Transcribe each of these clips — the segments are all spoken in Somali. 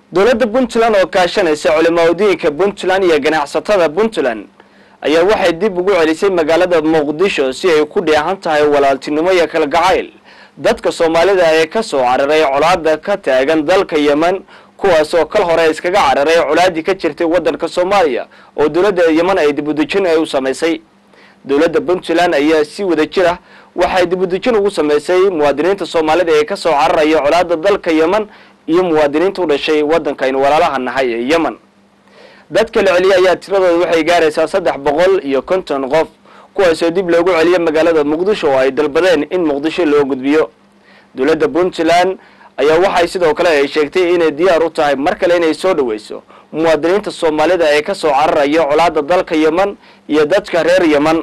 dowladda puntland oo kaashanaysa culimaaodiinka puntland iyo ganacsatada puntland ayaa waxay dib ugu celisay magaalada muqdisho si ay ku dheehan tahay walaaltinimo iyo kalgacayl dadka soomaalida ee ka soo cararay colaada ka taagan dalka yemen kuwaas oo kal hore iskaga cararay colaadii ka jirtay waddanka soomaaliya oo dowladda yemen ay dibudejin ay u samaysay dowladda puntland ayaa si wada jir ah waxay dibudejin ugu samaysay muwaadiniinta soomaalida ee kasoo cararaya colaada dalka yemen iyo muwaadiniinta u dhashay waddanka aynu walaalaha nahay ee yemen dadka la celiyay ayaa tiradooda waxay gaaraysaa saddex boqol iyo konton qof kuwaasoo dib loogu celiyo magaalada muqdisho oo ay dalbadeen in muqdisho loo gudbiyo dowladda puntland ayaa waxay sidoo kale ay sheegtay inay diyaar u tahay mar kale inay soo dhaweyso muwaadiniinta soomaalida ee kasoo cararaya colaada dalka yemen iyo dadka reer yemen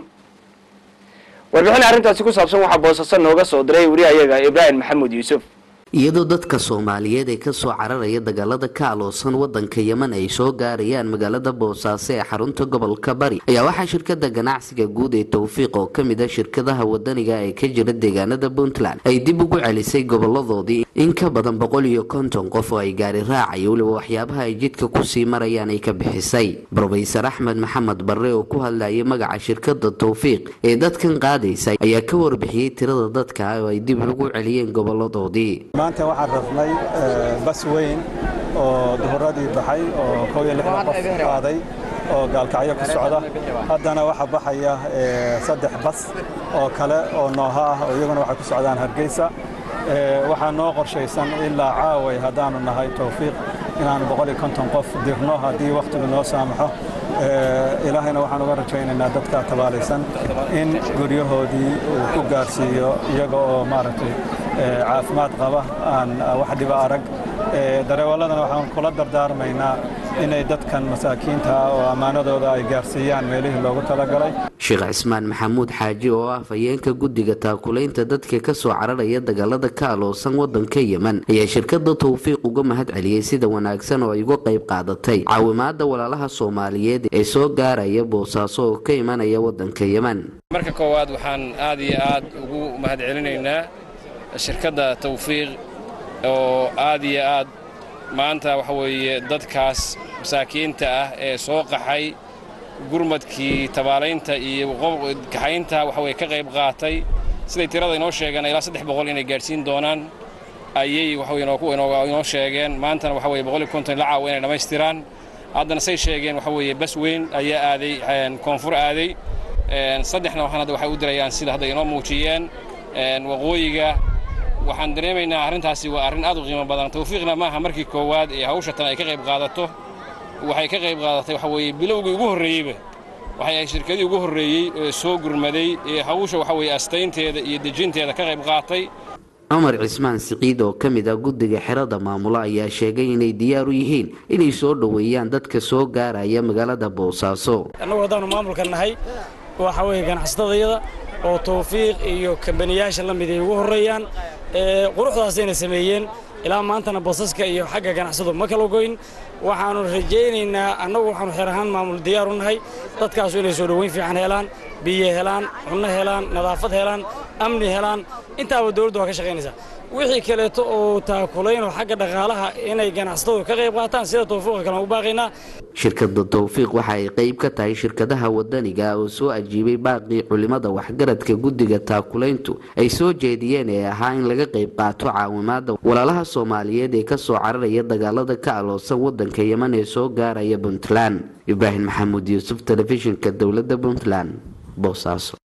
warbixin arrintaasi ku saabsan waxaa boosasa nooga soo diray wariyahayaga ibraahim maxamuud yuusuf iyadoo dadka soomaaliyeed ee kasoo cararaya dagaalada ka aloosan wadanka yemen ay soo gaarayaan magaalada boosaaso ee xarunta gobolka bari ayaa waxaa shirkada ganacsiga guud ee towfiiq oo kamid a shirkadaha wadaniga ee ka jira deegaanada puntland ay dib ugu celisay goboladoodii in ka badan boqol iyo konton qof oo ay gaari raacaya weliba waxyaabaha ay jidka kusii marayaan ay ka bixisay rofeysar axmed maxamed barre oo ku hadlayay magaca shirkada towfiiq ee dadkan qaadaysa ayaa ka warbixiyey tirada dadka oo ay dib ugu celiyeen goboladoodii maanta waxaan rafnay bas weyn oo duhuradii baxay oo kow iyo lixdan qof qaaday oo gaalkacyo ku socda haddana waxaa baxaya saddex bas oo kale oo nooha ah oo iyaguna waxay ku socdaan hargeysa waxaa noo qorshaysan ilaa caaway haddaanu nahay towfiiq inaanu boqol iyo konton qof dirno haddii wakhtigu noo saamaxo ilaahayna waxaan uga rajaynaynaa dadka tabaalaysan in guryahoodii uu ku gaarsiiyo iyaga oo maaragtay caafimaad qaba aan wax dhiba arag dareewaladana waxaan kula dardaarmaynaa inay dadkan masaakiinta ah oo ammaanadooda ay gaarsiiyaan meelihii loogu talagalay sheekh cismaan maxamuud xaaji oo ah fayeenka guddiga taakulaynta dadka kasoo cararaya dagaalada ka aloosan wadanka yemen ayaa shirkada towfiiq uga mahad celiyey sida wanaagsan oo ay uga qayb qaadatay caawimaada walaalaha soomaaliyeed ee soo gaaraya boosaaso oo ka imanaya wadanka yemen marka koowaad waxaan aad iyo aad ugu mahad celinaynaa shirkadda tawfiiq oo aad iyo aad maanta waxa weeye dadkaas masaakiinta ah ee soo qaxay gurmadkii tabaalaynta iyo kaxaynta waxa weye ka qayb qaatay siday tirada inoo sheegeen ilaa saddex boqol inay gaadhsiin doonaan ayay waxaweye inoo sheegeen maantana waxa weye boqol iyo konton la caawa inay dhammaystiraan haddana say sheegeen waxa weeye bas weyn ayaa aaday koonfur aaday saddexna waxaan hadda waxay u dirayaan sida hadda inoo muujiyeen waqooyiga waxaan dareemaynaa arrintaasi waa arrin aad u qiimo badan tawfiiqna maaha markii koowaad ee hawsha tan ay ka qayb qaadato waxay ka qayb qaadatay waxa weeye bilowgii ugu horreeyeyba waxay ahayd shirkadii ugu horreeyey ee soo gurmaday ee hawsha waxa weeye astaynteeda iyo dejinteeda ka qayb qaatay cumar cismaan siciid oo ka mid ah guddiga xerada maamula ayaa sheegay inay diyaar u yihiin inay soo dhoweeyaan dadka soo gaaraya magaalada boosaaso annagu haddaanu maamulka nahay waxa weeye ganacsatadayada oo tawfiiq iyo kambaniyaasha la mid ay ugu horreeyaan quruxdaasayna sameeyeen ilaa maantana basaska iyo xagga ganacsadu ma kala goyn waxaannu rajaynaynaa annagu waxaanu xeer ahaan maamul diyaar u nahay dadkaasu inay soo dhoweyn fiican helaan biyo helaan cunno helaan nadaafad helaan amni helaan intaaba dowladdu waa ka shaqaynaysaa wixii kaleeto oo taakulaynoo xagga dhaqaalaha inay ganacsatadu ka qayb qaataan sida tawfiiqa kale ugu baaqaynaa shirkada towfiiq waxa ay qayb ka tahay shirkadaha wadaniga oo soo ajiibay baaqii culimada waxgaradka guddiga taakulayntu ay soo jeediyeen ee ahaa in laga qayb qaato caawimaada walaalaha soomaaliyeed ee kasoo cararaya dagaalada ka aloosan wadanka yemen ee soo gaaraya puntland ibraahim maxamuud yuusuf telefishinka dowladda puntland boosaaso